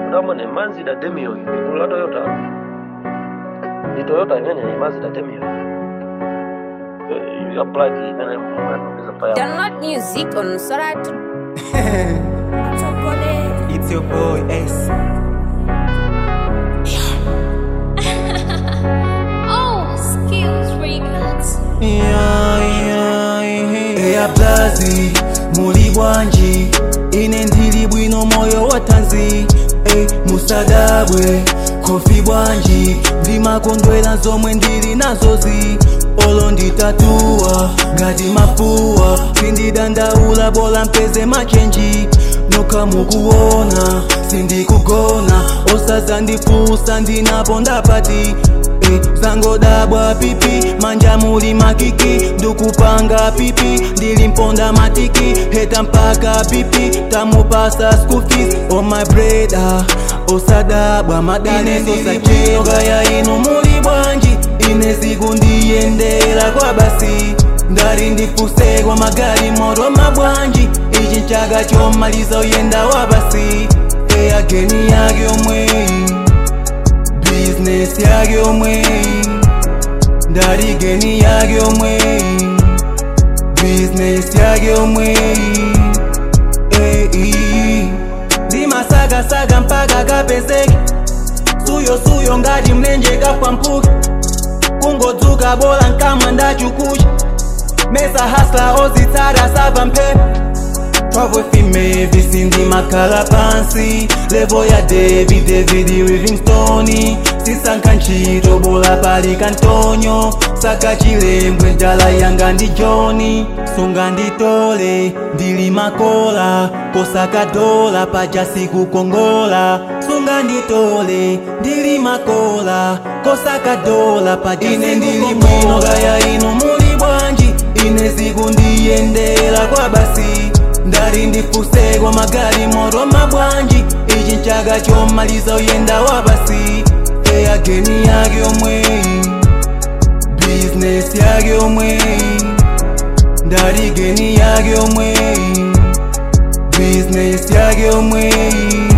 udamone mazda demio ikulu la toyota ndi toyota imene ni mazda demio ya black imene mwapeza paya Download music on Soratu. It's your boy Ace. Oh, skills records. eya blazi muli bwanji ine ndili bwino moyo wa tanzi e musadabwe kofi bwanji ndimakondwera zomwe ndili nazozi olo nditatuwa ngati mafuwa sindidandaula bola mpeze machenji nokha mukuona sindikugona osazandifusa ndinaponda pati Eh, zangodabwa pipi manja muli makiki ndukupanga pipi ndilimponda matiki heta mpaka pipi tamupasa school fees oh my breda osadabwa madane sosachiyogaya inu muli bwanji ine siku ndiyendera kwa basi ndali ndifuse kwa magali moro mabwanji ichi nchaga chomaliza uyenda wa basi eyageni yake omweyi business yake omwe ndaligeni yake omwe business yake omwe ndimasagasaga mpaka kapezeke suyo suyo ngati mlenje kafwampuke kungodzuka bola nkamwa ndachukucha mesa hasla ozitsara sava mphepo twavwefime visindi makhala pansi levo ya david david livingstone sisankha ntchito bola pali kantonyo saka chilembwe ndala yanga ndi johni sunga nditole ndili makola kosaka dola paja sikukongola sunga nditole ndili makola kosaka dola paja ine ndili bwino kaya inu muli bwanji ine siku ndiyendera kwa basi ndali ndifuse kwa magali moro mabwanji ichi nchaga chomaliza uyenda wa basi eyageni yake omweyi business yake omweyi ndaligeni yake omweyi business yake omweyi